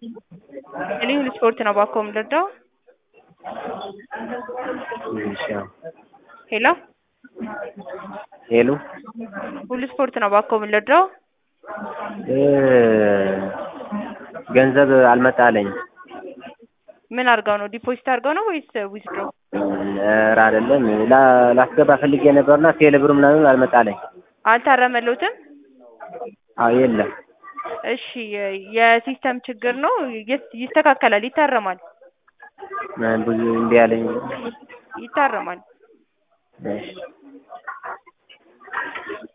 እኔ ሁሉ ስፖርት ነው እባክዎ የምንረዳው? እሺ አዎ። ሄሎ ሄሎ ሁሉ ስፖርት ነው እባክዎ የምንረዳው? እ ገንዘብ አልመጣልኝም። ምን አድርገው ነው ዲፖዚት አድርገው ነው ወይስ ዊዝድሮ? ኧረ አይደለም ላ ላስገባ ፈልጌ ነበርና ቴሌ ብር ምናምን አልመጣልኝ። አልታረመልዎትም? አዎ የለም። እሺ የሲስተም ችግር ነው ይስ- ይስተካከላል ይታረማል ብዙ እምቢ አለኝ። ይታረማል። እሺ